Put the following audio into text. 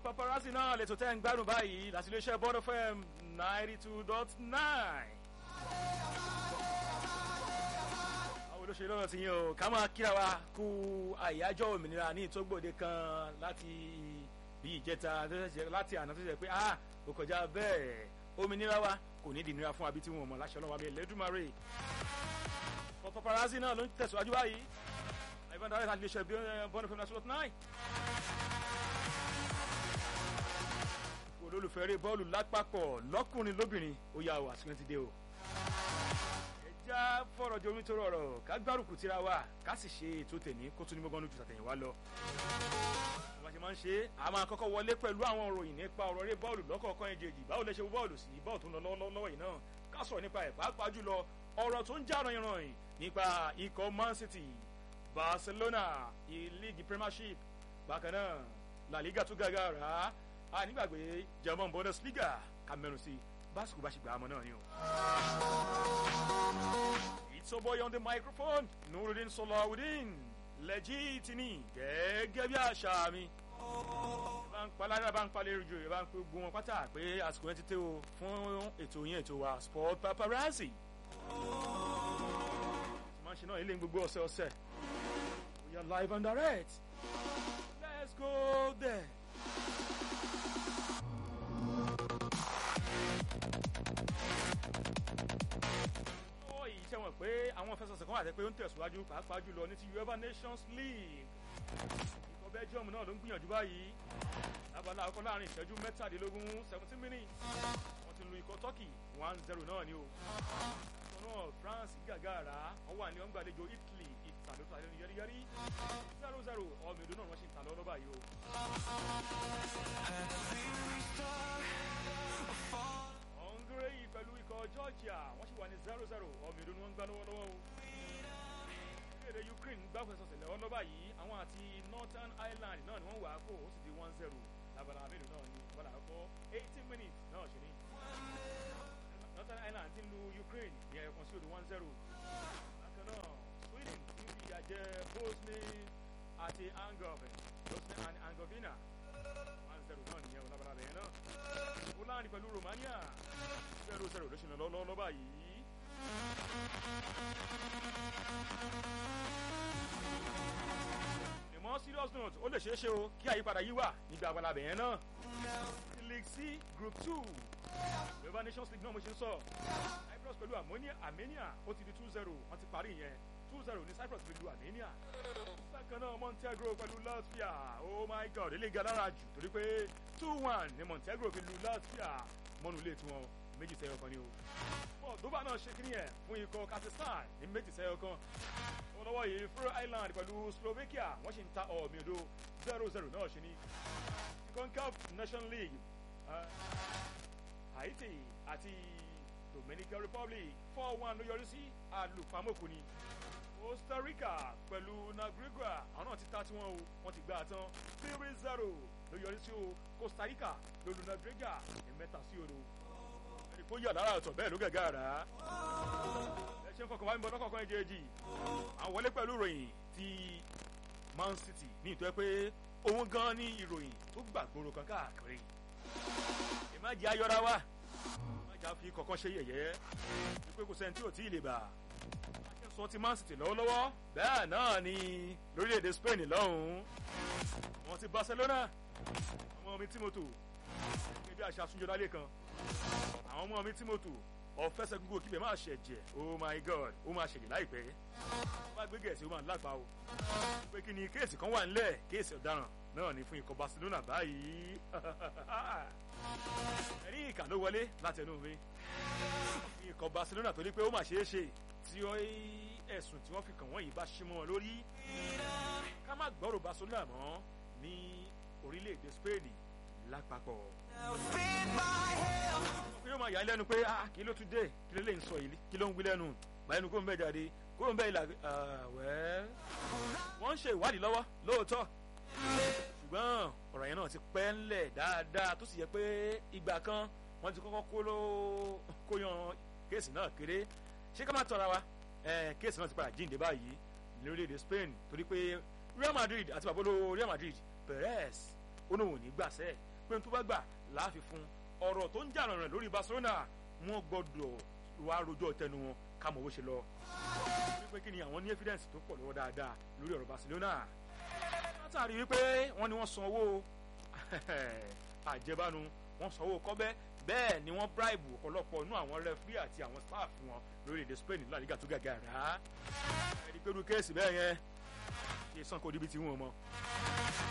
paparazzi náà lè tó tẹ́ ń gbádùn báyìí láti iléeṣẹ́ bọ́dọ̀ fm ninety two dot nine. àwọn olóṣèlú náà ti yín o ká máa kíra wa kú àyájọ́ òmìnira ní ìtógbòde kan láti bí ìjẹta láti àná tó ṣe pé ah kò kọjá bẹ́ẹ̀ òmìnira wa kò ní dìnira fún abí tí wọn mọ̀ láṣẹ ọlọ́wọ́ abẹ́ lẹ́dùnmáre. paparazzi náà ló ń tẹ̀síwájú báyìí àìbọn dáwọ́ láti iléeṣẹ́ bọ́dọ̀ fm ninety two dot nine. olólùfẹ́ eré bọ́ọ̀lù lápapọ̀ lọ́kùnrin lóbìnrin ó yà wá àsìkò ti dé o. ẹja fọ̀rọ̀ di omi tó rọrọ̀ ká gbárùkù tira wa ká sì ṣe ètò tèmi kó tún ní gbọ́ngàn lójú tàtẹ̀yìn wá lọ. bá a ṣe máa ń ṣe a máa kọ́kọ́ wọlé pẹ̀lú àwọn òròyìn nípa ọ̀rọ̀ eré bọ́ọ̀lù lọ́kọ̀ọ̀kan ẹ̀jẹ̀jì báwo lẹ ṣe wo bọ́ọ̀lù sí bọ́ọ̀ tó ń lọ lọ́wọ́ yìí náà ká sọ̀rọ̀ nípa ẹ̀ pàápàá jùlọ ọ̀rọ̀ tó ń já ranyìnranyìn nípa ikọ̀ man city barcelona league premiership bákan náà la liga tó gàgà rà á a nígbàgbé german bundesliga kamẹrun sí básìkò bá ṣe gbà á mọ náà ni o. it's your boy on the microphone nurudin solawudin lẹ́jìtìní gẹ́gẹ́ bí àṣà mi. bá ń pa lára bá ń palẹ̀ rìjò bá ń pe gbogbo wọn pátá pé àsìkò yẹn ti tẹ́ o fún ètò yẹn ètò wa sport paparazzi. máa ń ṣe náà ilé gbogbo ọ̀sẹ̀ ọ̀sẹ̀ we are live and direct let's go there. ṣe wọn pé àwọn fẹsọ̀sẹ̀ kan wà tẹ́ pé ó ń tẹ̀síwájú pàápàá jùlọ ní ti uefa nations league ikọ̀ belgium náà ló ń gbìyànjú báyìí lábala àkọ́kọ́ láàrin ìṣẹ́jú mẹ́tàdínlógún seventeen minutes wọ́n ti lu ikọ̀ turkey one zero náà ni o ikọ̀ náà france gàgàrà wọ́n wà ní wọ́n gbàlejò italy ìtàló tó àlejò yẹ́rìyẹ́rì zero zero ọmọ èdè náà wọ́n ṣe ń tà lọ́wọ́ báyìí o. hungary pẹ̀lú ikọ̀ georgia wọ́n sì wà ní zero zero ọmọ ìlú ni wọ́n ń gbá lọ́wọ́lọ́wọ́ o. orílẹ̀-èdè ukraine gbá fẹsọ̀sẹ̀ lẹ́wọ́ lọ́ba yìí àwọn àti northern ireland náà ni wọ́n wà á kó ó sì di one zero labala mélòó náà ni wọ́n làá kọ́ eighteen minutes náà ṣe ní. northern ireland ti ń lu ukraine ní ẹ̀ẹ̀kan sí òdo one zero. bákan náà sweden ti ń fi ìyà jẹ bosnia àti angoven bosnia and angovina one zero náà nìyẹn labala bẹ̀yẹn náà. poland pẹ̀lú romania zero zero ló ṣe lọ lọ́wọ́ báyìí. ìmọ̀ serious note ó lè ṣeé ṣe o kí àyípadà yìí wà níbi àgbàlá bẹ̀yẹn náà. league c group two yorùbá nations league náà mo ṣe ń sọ cyprus pẹ̀lú armenia ó ti di two zero wọ́n ti parí yẹn two zero ní cyprus pẹ̀lú armenia. bákan náà montenegro pẹ̀lú latvia oh my god eléyìí galára jù torí pé two one ní montenegro pẹ̀lú latvia mọ́nú ilé tiwọn méjì sẹ́yọ kan ni o. moldova náà ṣe kí nìyẹn fún ikọ̀ kazakhstan ní méjì sẹ́yọ kan. lọ́wọ́ yìí faroe island pẹ̀lú slovakia wọ́n sì ń ta ọ̀mì odò zero zero náà ṣe ní. concaf nation league uh, haiti àti dominican republic four one ló yọrí sí àlùpàmọ́kù ni. costa rica pẹ̀lú nicaragua àwọn náà ti ta tiwọn o wọ́n ti gbà tán three zero ló yọrí sí o costa rica lólu nicaragua ní mẹ́ta sí odò kó yà lára ọ̀tọ̀ bẹ́ẹ̀ ló gẹ̀gẹ́ àrà. ẹ ṣe ń fọkàn wá ń bọ lọ́kọ̀ọ̀kan ẹ̀ jẹ́jì. àwọn wọlé pẹ̀lú ìròyìn ti man city ní ìtọ́ pé òun gan ni ìròyìn tó gbàgbóró kan káàkiri. ìmájì ayọ́ra wa ìmájì àfi kọ̀ọ̀kan ṣe yẹ̀yẹ́ wípé kò sẹ́ni tí ò tí ì lè bà. akẹ́sọ̀ ti man city lọ́wọ́lọ́wọ́ bẹ́ẹ̀ náà ni lórílẹ̀‐èdè spain lọ́hùn-ún. àwọn ti barcelona ọmọ mi tímọ́tò gẹ́gẹ́ bí àṣà àtúnjọ lálẹ́ kan àwọn ọmọ mi tí mo tò ọ̀fẹ́sẹ̀ gbogbo kíbẹ̀ máa ṣẹ̀jẹ̀ oh my god ó máa ṣẹ̀jẹ̀ láìpẹ́ wọ́n bá gbé gẹ̀ẹ́sì ó máa lágbá o pé kí ni kéèsì kan wà nílẹ̀ kéèsì ọ̀daràn náà ni fún ikọ̀ barcelona báyìí ẹ̀rí ìkà ló wọlé láti ẹnu mi ikọ̀ barcelona tó ní pé ó mà ṣeé ṣe tí ẹ̀sùn tí wọ́n fi kàn wọ́n yìí bá ṣí mọ́ wọn lórí ká má gbọ́rọ̀ barcelona mọ́ ní orílẹ̀-èdè spain lápapọ̀ yóò máa yà á lẹ́nu pé ah kí ló tún dé kí ló lè ń sọ yìí kí ló ń wí lẹ́nu báyìí nu kó ń bẹ́ jáde kó ń bẹ́ ìlà wẹ́. wọ́n ń ṣe ìwádìí lọ́wọ́ lóòótọ́ ṣùgbọ́n ọ̀rọ̀ yẹn náà ti pẹ́ ńlẹ̀ dáadáa tó sì yẹ pé ìgbà kan wọ́n ti kọ́kọ́ kó ló kó yan kéèsì náà kéré ṣé ká má tọ́ra wa kéèsì náà ti padà jíǹde báyìí lórílẹ̀‐èdè Spain torí pé Real Madrid àti bàbá olówó Real Madrid Perez ó náà ò ní gbàṣẹ́ pé tó bá gbà láàfin fún ọ̀rọ̀ tó ń jà rànràn lórí Barcelona wọ́n gbọ́dọ̀ wá rojọ́ tẹnu wọn ká mọ̀ bó ṣe lọ. wípé kí ni àwọn ní evidence tó pọ̀ lọ́wọ́ dáadáa lórí ọ̀rọ̀ Barcelona. látàrí wípé wọ́n ní wọ́n san owó àjẹbánu wọ́n san owó kọ́bẹ́ bẹ́ẹ̀ ni wọ́n bribe ọ̀pọ̀lọpọ̀ inú àwọn referee àti àwọn staff wọn lórílẹ̀‐èdè Spain nílò àdìgà tó gàgà rà á. ẹ̀rí pẹ̀lú kéèsì bẹ́ẹ̀ yẹn kí sàn kó dibi tí wọ́n mọ̀.